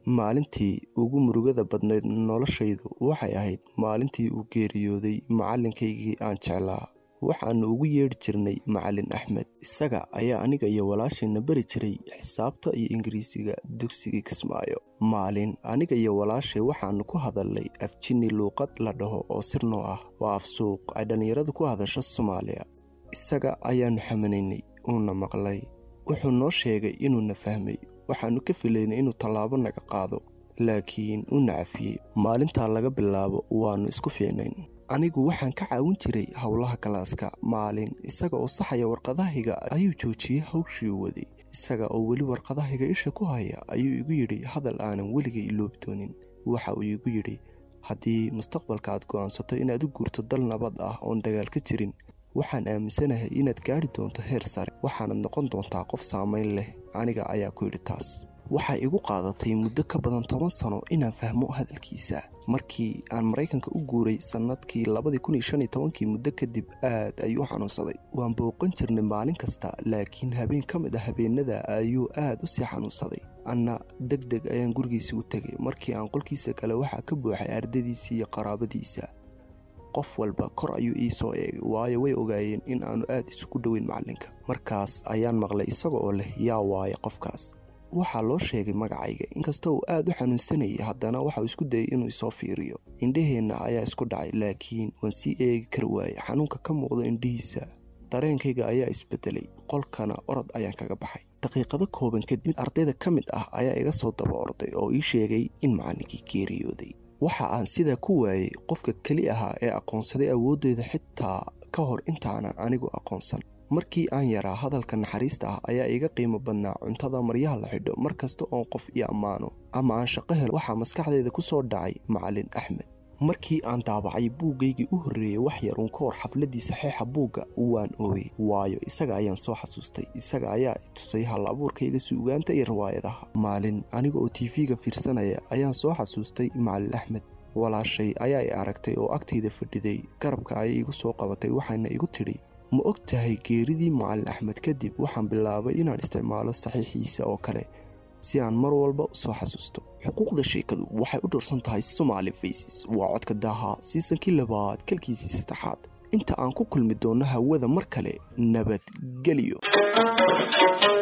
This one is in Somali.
maalintii ugu murugada badnayd noloshaydu waxay ahayd maalintii uu geeriyooday macalinkaygii aan jeclaa waxaannu ugu yeedhi jirnay macalin axmed isaga ayaa aniga iyo walaashayna bari jiray xisaabta iyo ingiriisiga dugsiga kismaayo maalin aniga iyo walaashay waxaannu ku hadalnay afjini luuqad la dhaho oo sirnoo ah waa af suuq ay dhallinyaradu ku hadasho soomaaliya isaga ayaannu xamanaynay uuna maqlay wuxuu noo sheegay inuuna fahmay waxaannu ka filaynay inuu tallaabo naga qaado laakiin u nacafiyey maalintaa laga bilaabo waannu isku fiicnayn anigu waxaan ka caawin jiray howlaha galaaska maalin isaga oo saxaya warqadahayga ayuu joojiyey hawshii waday isaga oo weli warqadahayga isha ku haya ayuu igu yidhi hadal aanan weligay iloobi doonin waxa uu igu yidhi haddii mustaqbalka aad go'aansato inaad u guurto dal nabad ah oon dagaal ka jirin waxaan aaminsanahay inaad gaadhi doonto heer sare waxaanad noqon doontaa qof saamayn leh aniga ayaa ku yidhi taas waxay igu qaadatay muddo ka badan toban sano inaan fahmo hadalkiisa markii aan maraykanka u guuray sannadkii labadii kun iyo shan iyo tobankii muddo kadib aad ayuu xanuunsaday waan booqan jirnay maalin kasta laakiin habeen ka mid ah habeenada ayuu aad u sii xanuunsaday anna deg deg ayaan gurigiisa u tegay markii aan qolkiisa kale waxaa ka buuxay ardadiisa iyo qaraabadiisa qof walba kor ayuu ii soo eegay waayo way ogaayeen in aanu aad isugu dhoweyn macallinka markaas ayaan maqlay isaga oo leh yaa waaye qofkaas waxaa loo sheegay magacayga inkastoo uu aad u xanuunsanayay haddana waxauu isku dayay inuu isoo fiiriyo indhaheenna ayaa isku dhacay laakiin waan sii eegi kari waayey xanuunka ka muuqda indhihiisa dareenkayga ayaa isbedelay qolkana orod ayaan kaga baxay daqiiqado kooban kadib mid ardayda ka mid ah ayaa iga soo daba orday oo ii sheegay in macallinkii geeriyooday waxa aan sidaa ku waayey qofka keli ahaa ee aqoonsaday awooddeeda xitaa ka hor intaanan anigu aqoonsan markii aan yaraa hadalka naxariista ah ayaa iga qiimo badnaa cuntada maryaha la xidho mar kasta oon qof ii ammaano ama aan shaqo helo waxaa maskaxdayda ku soo dhacay macalin axmed markii aan daabacay buuggaygii u horreeyey wax yar uun ka hor xafladdii saxeixa buugga waan ooyey waayo isaga ayaan soo xasuustay isaga ayaa i tusay hal abuurkayga suugaanta iyo riwaayadaha maalin aniga oo tiifiga fiirsanaya ayaan soo xasuustay macalin axmed walaashay ayaa i aragtay oo agtayda fadhiday garabka ayay igu soo qabatay waxayna igu tidhi ma og tahay geeridii macalin axmed kadib waxaan bilaabay inaan isticmaalo saxiixiisa oo kale si aan mar walba u soo xasuusto xuquuqda sheekadu waxay u dhorsan tahay somaali faces waa codka daaha siisankii labaad kalkiisii saddexaad inta aan ku kulmi doonno hawada mar kale nabadgelyo